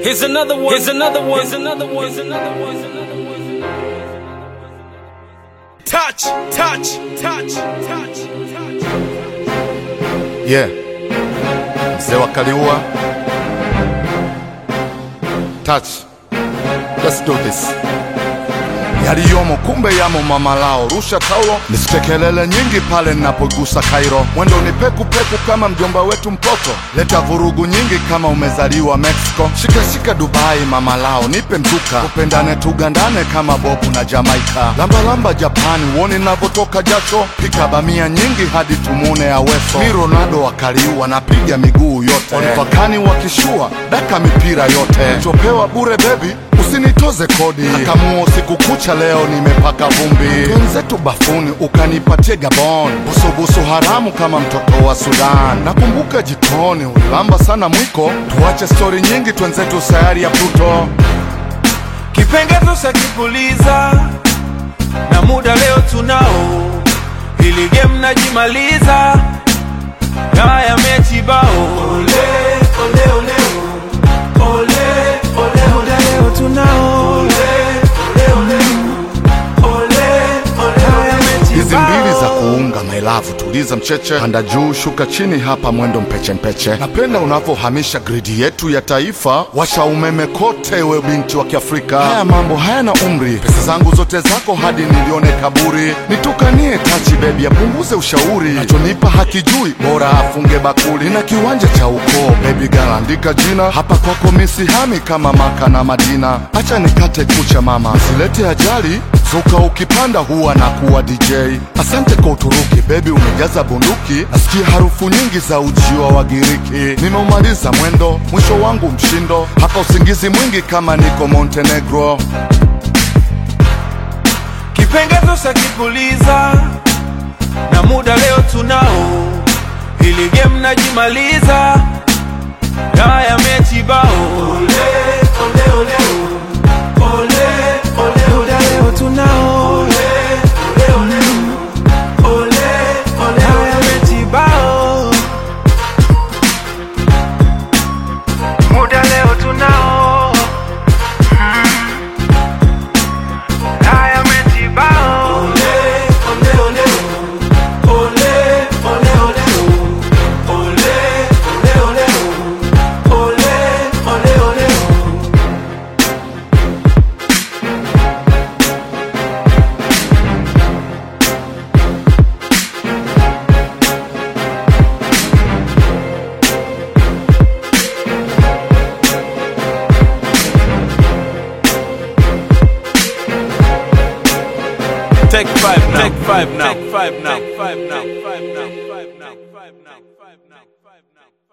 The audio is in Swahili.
Here's another one. Here's another one. Here's another one. Here's another one. Here's another one. Touch, touch, touch, touch, touch. Yeah. Mzee wa Kaliua. Touch. Let's do this. Yaliyomo kumbe yamo mama lao, rusha taulo nisike kelele nyingi pale ninapogusa Kairo. Mwendo ni peku peku kama mjomba wetu mpoto, leta vurugu nyingi kama umezaliwa Mexico. Shika shika Dubai mama lao, nipe mzuka, upendane tugandane kama Bobu na Jamaika. Lamba lamba Japani, uone navyotoka jasho, pika bamia nyingi hadi tumune Aweso. Mi Ronaldo wakaliua, napiga miguu yote, walipakani wakishua, daka mipira yote, chopewa bure bebi usinitoze kodi akamuo usiku kucha leo nimepaka vumbi wenzetu bafuni ukanipatie gabon busubusu haramu kama mtoto wa sudan nakumbuka jikoni ulilamba sana mwiko tuache stori nyingi twenzetu sayari ya pluto kipengezo cha kipuliza na muda leo tunao, hili game najimaliza, haya mechi bao. Ole ole ole ole ole ole leo tunao, ole ole ole ole ole haya mechi hizi mbili za bao. kuunga mailavu tuliza mcheche panda juu shuka chini hapa mwendo mpeche mpeche napenda unavyohamisha gridi yetu ya taifa washa umeme kote we binti wa kiafrika haya mambo hayana umri pesa zangu zote zako hadi nilione kaburi nitukanie tachi bebi apunguze ushauri nachonipa hakijui bora afunge bakuli na kiwanja cha ukoo bebi galandika jina hapa kwako misihami kama maka na madina acha nikate kucha mama silete ajali Zuka ukipanda huwa na kuwa DJ. Asante kwa Uturuki, bebi umejaza bunduki. Nasikia harufu nyingi za ujiwa wa Giriki. Nimeumaliza mwendo, mwisho wangu mshindo. Hapa usingizi mwingi kama niko Montenegro. kipengezo cha kipuliza na muda leo tunao, hili game najimaliza, haya mechi bao. Ole ole ole ole ole muda leo tunao, ole ole ole ole ole haya mechi bao. Muda leo tunao haya mechi bao. Ole ole ole ole ole ole ole ole ole ole ole ole Take five now. Take five now. Take five now. Take five now. Five now. Five now. Five now. Five now. Five now.